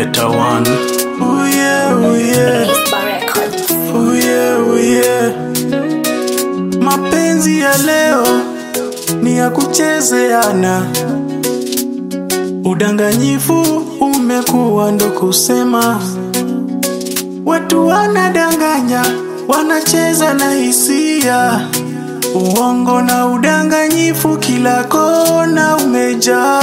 Better one. Ooh yeah, ooh yeah. Isba Records. Ooh yeah, ooh yeah. Mapenzi ya leo ni ya kuchezeana. Udanganyifu umekuwa ndo kusema. Watu wanadanganya, wanacheza na hisia. Uongo na udanganyifu kila kona umejaa.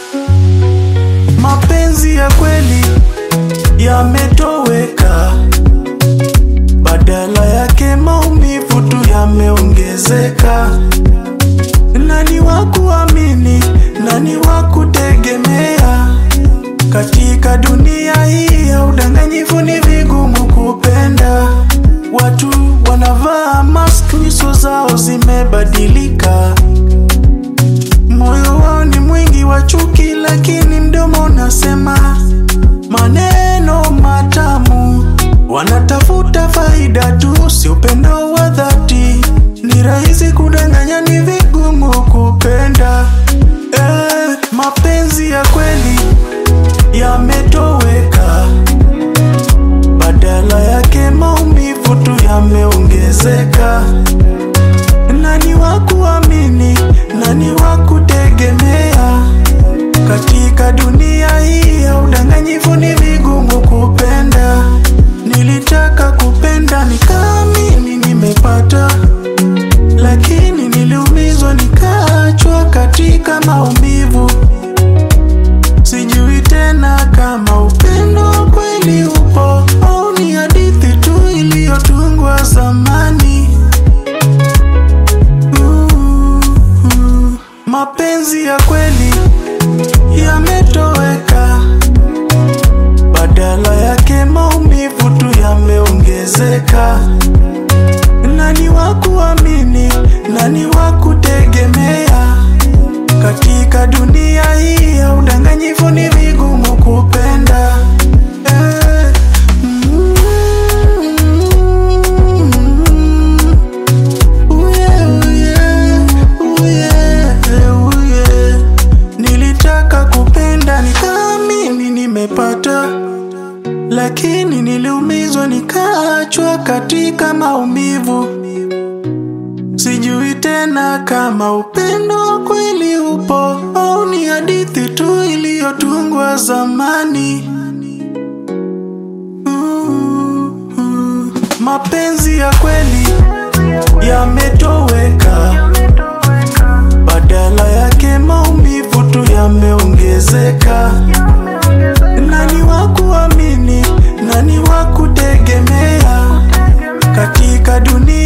Mapenzi ya kweli yametoweka, badala yake maumivu tu yameongezeka. Nani wa kuamini, nani wa kutegemea? Katika dunia hii ya udanganyifu ni vigumu kupenda. Watu wanavaa mask, nyuso zao zimebadilika. Moyo wao ni mwingi wa chuki, lakini mdomo unasema maneno matamu. Wanatafuta faida tu, si upendo wa dhati. Ni rahisi kudanganya, ni vigumu kupenda. Eh, mapenzi ya kweli yametoweka, badala yake maumivu tu yameongezeka. Nani wa kuamini, nani wa kutegemea? Katika dunia hii ya udanganyifu ni vigumu kupenda. Nilitaka kupenda nikaamini nimepata, lakini niliumizwa nikaachwa katika maumivu. Sijui tena kama upendo kweli upo au ni hadithi tu iliyotungwa zamani. Uh, mapenzi ya kweli yametoweka, badala yake maumivu tu yameongezeka. Nani wa kuamini, nani wa kutegemea? Katika dunia hii ya udanganyifu ni vigumu kupenda. Eh, mm, Ooh yeah, ooh yeah, ooh yeah, ooh yeah. Nilitaka kupenda nikaamini nimepata, lakini niliumizwa nikaachwa katika maumivu. Sijui tena kama upendo kweli upo au ni hadithi tu iliyotungwa zamani. Uh, uh, mapenzi ya kweli yametoweka, badala yake maumivu tu yameongezeka. Nani wa kuamini, nani wa kutegemea? Katika dunia